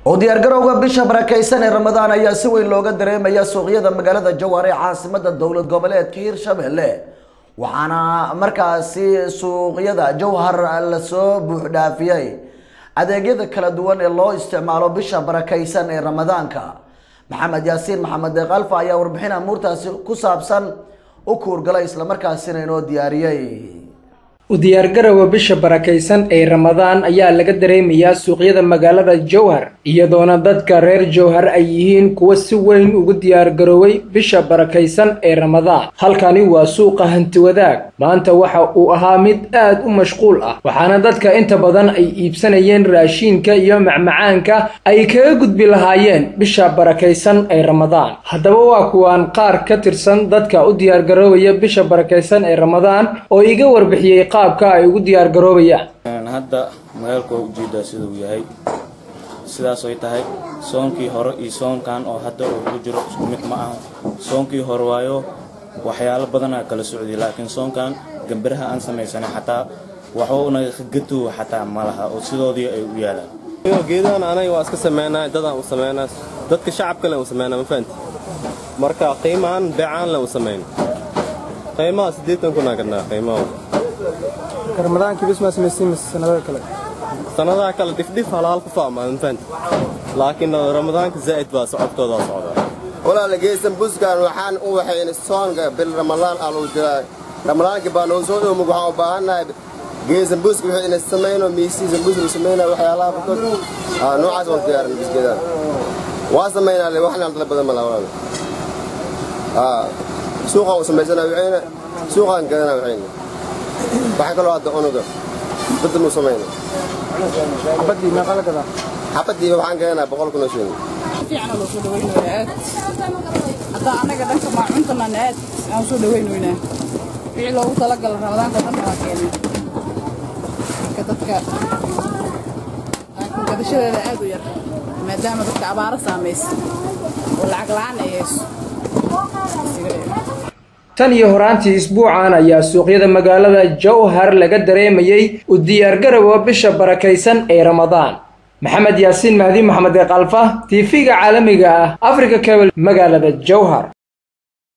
oo diyaargarowga bisha barakaysan ee ramadaan ayaa si weyn looga dareemaya suuqyada magaalada jowhar ee caasimada dowlad goboleedka hirshabelle waxaana markaasi suuqyada jowhar lasoo buuxdhaafiyey adeegyada kala duwan ee loo isticmaalo bisha barakaysan ee ramadaanka maxamed yaasiin maxamed deeqalfa ayaa warbixin amuurtaasi ku saabsan u kuurgalay islamarkaasina inoo diyaariyey u diyaargarowga bisha barakaysan ee ramadaan ayaa laga dareemayaa suuqyada magaalada jowhar iyadoona dadka reer jowhar ay yihiin kuwa si weyn ugu diyaargarooway bisha barakaysan ee ramadaan halkani waa suuqa hantiwadaag maanta waxa uu ahaa mid aad u mashquul ah waxaana dadka inta badan ay iibsanayeen raashiinka iyo macmacaanka ay kaga gudbi lahaayeen bisha barakaysan ee ramadaan haddaba waa kuwaan qaar ka tirsan dadka u diyaargaroowaya bisha barakaysan ee ramadaan oo iga warbixiyey qaabka ay ugu diyaar garoobayaan hadda magaalku waa ujeedaa siduu yahay sidaas ay tahay soonkii hore iyo soonkan oo hadda uu ugu jiro isku mid ma aha soonkii hore waayo waxyaalo badanaa kala socday laakiin soonkan gambiraha aan samaysanay xataa waxuna gatuwa xataa ma laha oo sidoodii ay u yaalaan geedahan anaga waa iska sameynaa dadaan u sameynaa dadka shacabka le u sameynaa ma fahanti marka qiimahan beecaan le u sameyn qiimaha siddeetan kunaa gadnaa qiimaha ramadaankii bis maa samaysiin mise sanadaha kale sanadaha kale dhifdhif halaal ku faama ma fahanti laakiin ramadaanka zaa'id baa socodkoodaa socdaa walaala geesan buskaan waxaan u waxayna soonka bil ramadaan aa lagu jiraa ramadaankii baa noo soo dhowmug waxaan u baahannahay geesan buska wixii ina samayno miisiisan bus la samaynaa waxyaalaha farkood noocaas waan diyaarin biskeedaan waa samaynaa le waxna dala badan malaa walaala suuqaan u samaysanaa waxayna suuqaan gadanaa waxayna waxaa kaloo hadda unuga badda muu samayna xabadii meeqa la gadaa xabadiiba waxaan gadanaa boqol kun oo shilin fiican loo soo dhawaynayaa aad hadda anaga dhanka maacuntana aad aan soo dhawaynaynaa wixii loogu talagala ramadaanka dhan waa keenay marka dadka laakiin gadashadeeda aad u yar maadaama dadka abaaro saamaysa oo lacag la'aan ay hayso tan iyo horaantii isbuucan ayaa suuqyada magaalada jowhar laga dareemayey u diyaargarowga bisha barakaysan ee ramadaan maxamed yaasiin mahdi maxamed eeqalfa tv-ga caalamiga ah africa cable magaalada jowhar